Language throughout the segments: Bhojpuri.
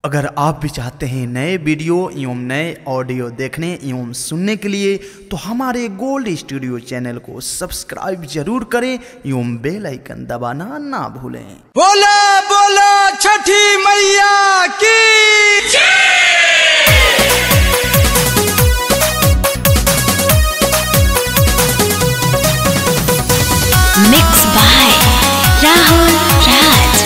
अगर आप भी चाहते हैं नए वीडियो एवं नए ऑडियो देखने एवं सुनने के लिए तो हमारे गोल्ड स्टूडियो चैनल को सब्सक्राइब जरूर करें एवं बेल आइकन दबाना ना भूलें बोला बोला छठी मैया की Mixed by Rahul Raj.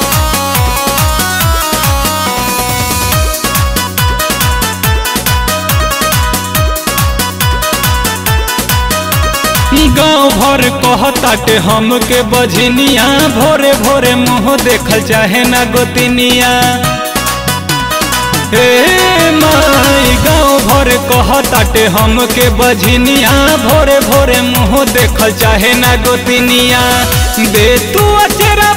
गाँव भर कहताटे हमके बजनिया भोरे भोरे मुँह देखल चाहे ना गोतिनिया हे माई गाँव भर कहताटे हमके बजनिया भोरे भोरे मुँह देखल चाहे ना गोतिनिया दे तू अचेरा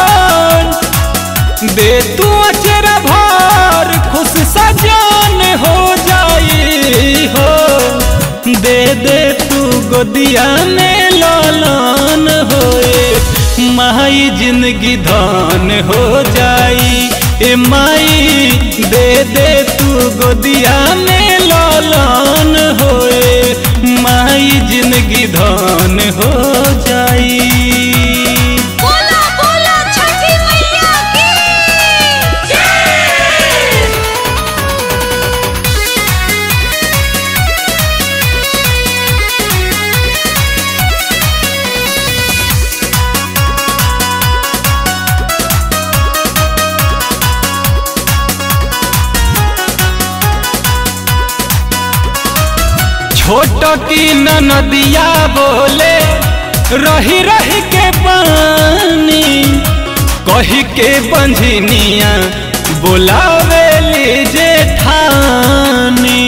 भर दे तू अचेरा भर खुश सजान हो जाई हो दे दे तू गोदिया में लालन होए माई जिंदगी धान हो जाई ए माई दे दे तू गोदिया में लालन होए माई जिंदगी धान हो जाई बोला बोला छठी मैया की छोट की नदिया बोले रही रही के पानी कही के बंझनिया बोलावे ले जेठानी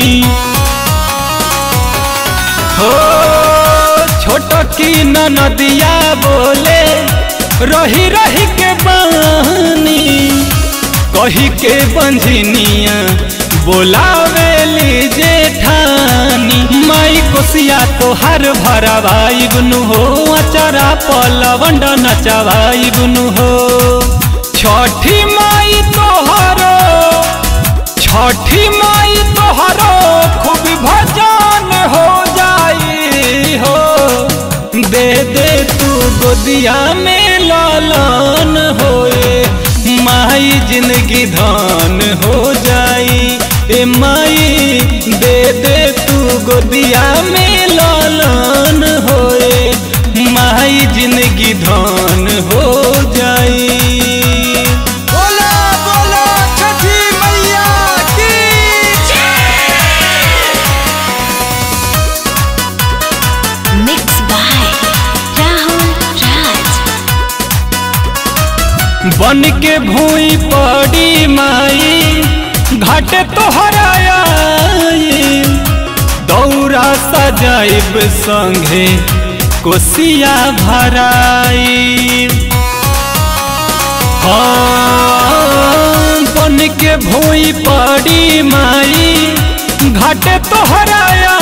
हो छोट की नदिया बोले रही रही के पानी कही के बंझनिया बोलावे ली जेठानी माई कोसिया तोहार भरवाई गुनु हो अचरा पलवंड नचवाई गुनु हो छठी माई तोहरो छठी माई तोहरो खूब भजन हो जाई हो दे दे तू गोदिया में लालन होए माई जिंदगी धान हो जाई ए माई दे दे तू गोदिया में लालन होए माई जिंदगी धान हो जाई बोला बोला छठी मैया की Mixed by Rahul Raj. बन के भूई पड़ी माई घाट तोहराया दौरा सजाइब संगे कोसिया भराई हाँ, बन के भूई पड़ी माई घाट तोहराया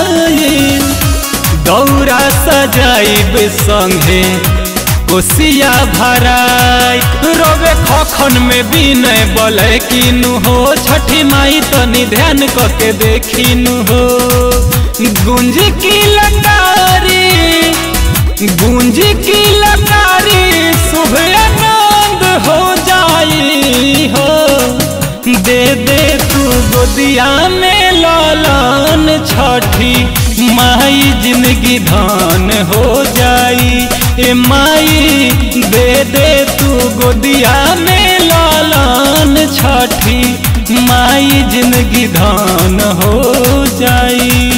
दौरा सजाइब संगे कोसिया भराई रोवे खखन में बिनय बोले किनु हो छठी माई तनी ध्यान करके देखिनु हो गुंज की लकारी गुंज की लकारी शुभ आनंद हो जाई हो दे दे तू गोदिया में लालन छठी माई जिंदगी धान हो जाई ए माई दे दे तू गोदिया में लालन छठी माई जिंदगी धान हो जाई